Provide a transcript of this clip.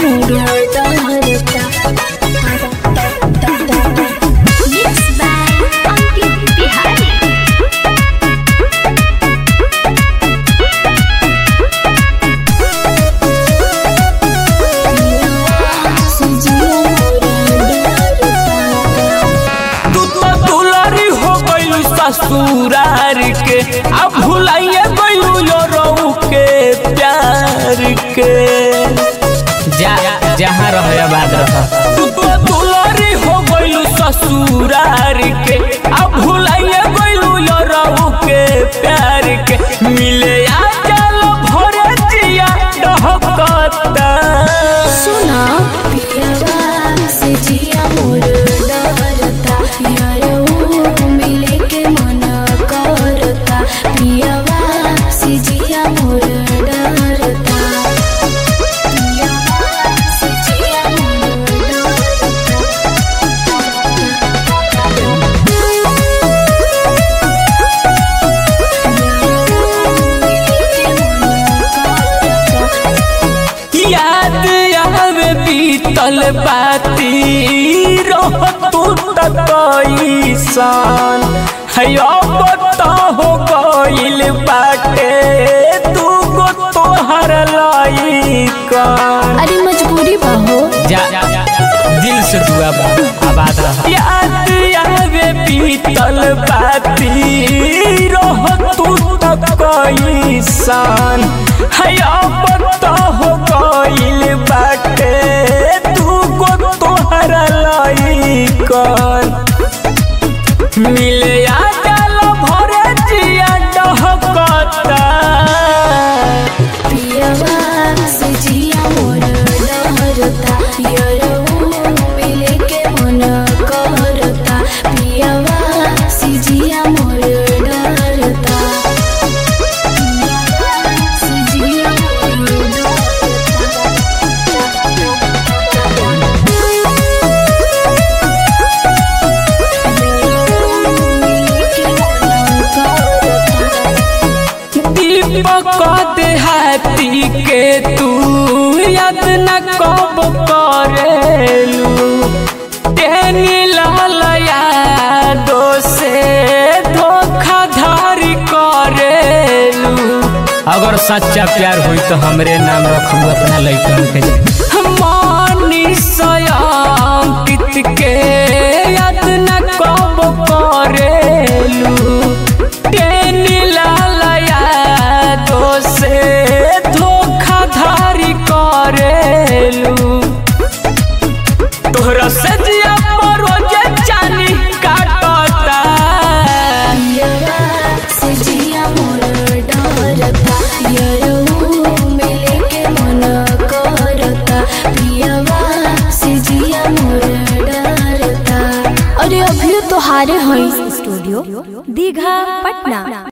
मोरा डहरता Mixed by Ankit Bihari. सजिया मोरा डहरता तू तो दुलारी हो गइलू ससुरार के अब भुलाइए गइलू यो रहू के प्यार के जा जहाँ रह आबाद रह तू तो दुलारी हो गइलू ससुरार के अब भुलाइए गइलू यो रहू के प्यार के मिले आ चल भरे जिया डहकता सुना पियावा से जिया मोर डरता यारो मिले के मन करता पियावा से जिया मोर डरता पियावा से जिया मोर डरता याद आवे बीतल बाती रह तू तकईसान है अब तो हो गइल बाटे तू गो तोहर लाइकन अरे मजबूरी बा हो जा दिल से दुआ बा आबाद रह याद आवे बीतल बाती रह तू तकईसान है अब तो हो गइल बाटे तू गो तोहर लाइकन मिले आ गल भरे जिया डहकता पियावा से जिया मोर डरता यारो मिले के मन करता पियावा से जिया मोर डरता पियावा से जिया मोर दीपक देहाती के तू याद न कब करेलू तेनी लाल यादो से धोखाधड़ी करेलू अगर सच्चा प्यार हुई तो हमरे नाम रखू अपना लड़कन के मनीष अंकित के याद न कब करेलू तेनी लाल यादो से धोखाधड़ी करेलू तोहरा से जिया रोजे चानी काटता पियावा से जिया मोर डरता यारो मिले के मन करता पियावा से जिया मोर डरता अरे अभी तो हारे हैं स्टूडियो दीघा पटना